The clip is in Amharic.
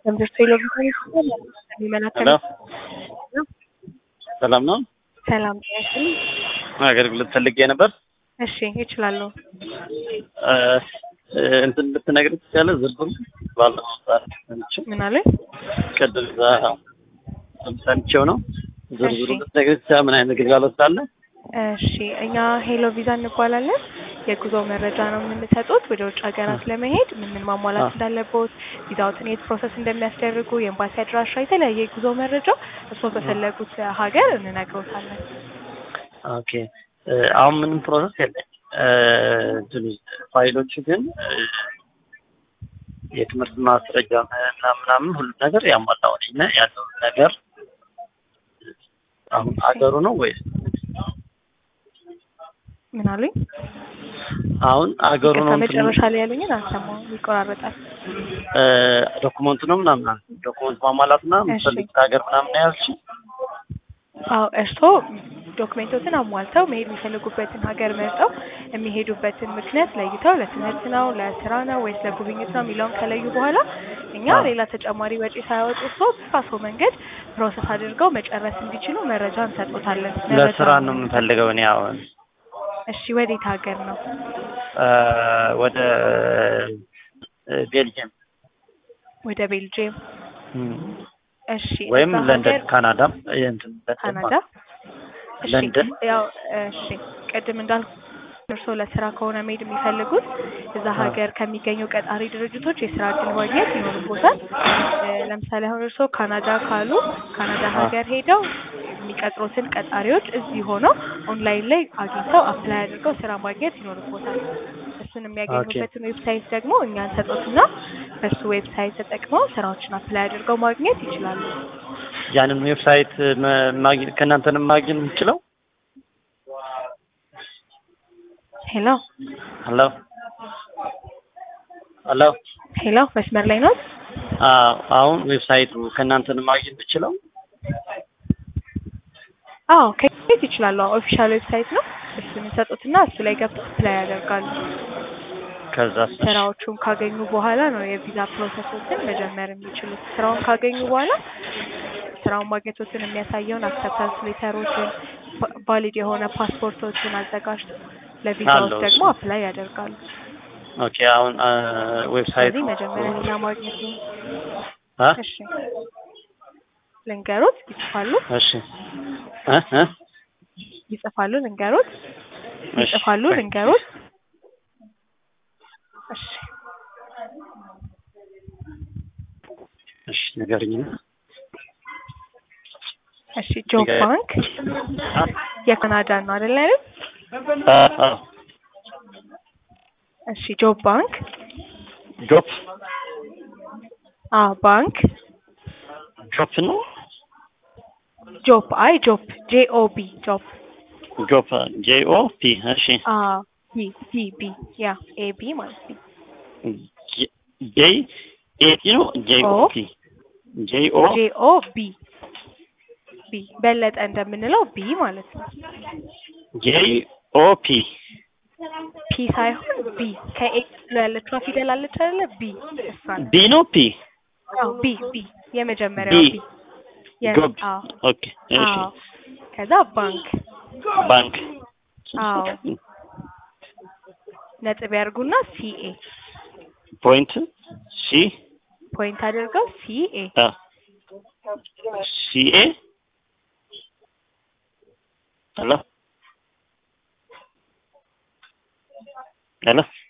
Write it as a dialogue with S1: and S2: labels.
S1: ትምህርት ቴሌቪዥን የሚመለከት
S2: ሰላም ነው።
S1: ሰላም ያስል
S2: አገልግሎት ፈልጌ ነበር።
S1: እሺ ይችላሉ።
S2: እንትን ልትነግር ትችላለህ? ዝርዝሩ ባለፈው ሰዓት ሰምቼው
S1: ምን አለኝ?
S2: ቅድም እዛ ሰምቼው ነው። ዝርዝሩ
S1: እሺ።
S2: ልትነግር ትችላለህ? ምን አይነት ግልጋሎት አለ?
S1: እሺ እኛ ሄሎ ቪዛ እንባላለን። የጉዞ መረጃ ነው የምንሰጡት። ወደ ውጭ ሀገራት ለመሄድ ምን ምን ማሟላት
S2: አ-
S1: እንዳለቦት፣ ቪዛዎትን የት ፕሮሰስ እንደሚያስደርጉ፣ የኤምባሲ አድራሻ፣ የተለያየ የጉዞ መረጃ እርስዎ በፈለጉት ሀገር እንነግሮታለን።
S2: ኦኬ እ፣ አሁን ምንም ፕሮሰስ የለም። እ፣ እንትኑ ፋይሎቹ ግን እ፣ የትምህርት ማስረጃ ምናምን ምናምን ሁሉም ነገር ያሟላው ነኝ እና ያለው ነገር አሁን አገሩ ነው ወይስ
S1: ምን አሉኝ?
S2: አሁን አገሩ ነው
S1: ይቅርታ
S2: እንትኑ
S1: መጨረሻ ላይ ያሉኝን አልሰማሁም፣ ይቆራረጣል።
S2: እ፣ ዶኩመንቱ ነው ምናምን አለ። ዶኩመንት ማሟላት እና
S1: እሺ።
S2: የምትፈልጉት ሀገር ምናምን ያልሽኝ
S1: አዎ እርስዎ ዶክሜንቶችን አሟልተው መሄድ የሚፈልጉበትን ሀገር መርጠው የሚሄዱበትን ምክንያት ለይተው ለትምህርት ነው፣ ለስራ ነው ወይስ ለጉብኝት ነው የሚለውን ከለዩ በኋላ እኛ
S2: አዎ።
S1: ሌላ ተጨማሪ ወጪ ሳያወጡ እርስዎ በራስዎ መንገድ ፕሮሰስ አድርገው መጨረስ እንዲችሉ መረጃ እንሰጦታለን።
S2: ለስራ ነው የምፈልገው እኔ አሁን
S1: እሺ ወዴት ሀገር ነው?
S2: እ፣ ወደ እ፣ ቤልጅየም
S1: ወደ ቤልጅየም።
S2: እም፣
S1: እሺ
S2: ወይም
S1: እዛ
S2: ለንደን
S1: ሀገር
S2: ካናዳም እንትን ለንደን
S1: ካናዳ። እሺ
S2: ለንደን
S1: ያው እሺ ቅድም እንዳልኩ እርስዎ ለስራ ከሆነ መሄድ የሚፈልጉት እዛ
S2: አዎ።
S1: ሀገር ከሚገኙ ቀጣሪ ድርጅቶች የስራ እድል ማግኘት ይኖርቦታል። እ፣ ለምሳሌ አሁን እርስዎ ካናዳ ካሉ ካናዳ
S2: አዎ።
S1: ሀገር ሄደው የሚቀጥሩትን ቀጣሪዎች እዚህ ሆነው ኦንላይን ላይ አግኝተው አፕላይ አድርገው ስራ ማግኘት ይኖርቦታል። እሱን የሚያገኙበትን ዌብሳይት ደግሞ እኛ እንሰጦትና በሱ ዌብሳይት ተጠቅመው ስራዎችን አፕላይ አድርገው ማግኘት ይችላሉ።
S2: ያንን ዌብሳይት መ- ማግኘት ከእናንተ ነው ማግኘት የምችለው?
S1: ሄሎ
S2: ሄሎ ሄሎ
S1: ሄሎ፣ መስመር ላይ ነው?
S2: አዎ፣ አሁን ዌብሳይቱ ከእናንተ ነው ማግኘት የምችለው?
S1: አዎ ከየት ይችላሉ? ኦፊሻል ዌብሳይት ነው። እሱን ይሰጡትና እሱ ላይ ገብተው አፕላይ ያደርጋሉ።
S2: ከዛ
S1: ስራዎቹን ካገኙ በኋላ ነው የቪዛ ፕሮሰሶችን መጀመር የሚችሉት። ስራውን ካገኙ በኋላ ስራውን ማግኘቶትን የሚያሳየውን አክሰፕታንስ ሌተሮችን፣ ቫሊድ የሆነ ፓስፖርቶችን አዘጋጅተው ለቪዛዎች
S2: አለው እሱ።
S1: ደግሞ አፕላይ ያደርጋሉ።
S2: ኦኬ፣ አሁን አ፣ ዌብሳይቱ
S1: ስለዚህ መጀመሪያ ቪዛ ማግኘት ነው።
S2: አ?
S1: እሺ ልንገሩት፣ ይጽፋሉ
S2: እሺ እ እ
S1: ይጽፋሉ፣ ልንገሩት፣
S2: እሺ፣
S1: ይጽፋሉ፣
S2: ቆይ።
S1: ልንገሩት። እሺ
S2: እሺ ንገረኝ።
S1: እሺ ጆብ
S2: ንገረኝ።
S1: ባንክ
S2: አ?
S1: የካናዳ ነው አይደል አይደል?
S2: አ፣ አ፣
S1: እሺ ጆብ ባንክ
S2: ጆፕ
S1: አ ባንክ
S2: ጆፕ ነው
S1: ጆብ አይ ጆብ ጄ ኦ ቢ ጆብ
S2: ጆፕ ጄ ኦ ፒ እሺ
S1: አ ቢ ቢ ቢ ያ ኤ ቢ ማለት ነው።
S2: ጄ ኤ ፒ ነው ጄ ኦ
S1: ኦ።
S2: ፒ ጄ ኦ
S1: ጄ ኦ ቢ ቢ በለጠ እንደምንለው ቢ ማለት ነው።
S2: ጄ ኦ ፒ
S1: ፒ ሳይሆን ቢ ከኤ ቀጥሎ ያለችዋ ፊደል አለች አይደለ? ቢ እሷ ነው።
S2: ቢ ነው ፒ
S1: አዎ ቢ ቢ የመጀመሪያው
S2: ቢ
S1: ቢ የስ
S2: ጆብ
S1: አዎ
S2: ኦኬ እሺ
S1: አዎ ከዛ ባንክ
S2: ባንክ
S1: አዎ ነጥብ ያርጉና ሲኤ
S2: ፖይንት ሲ
S1: ፖይንት አድርገው ሲኤ
S2: አ ሲኤ ሄሎ ሄሎ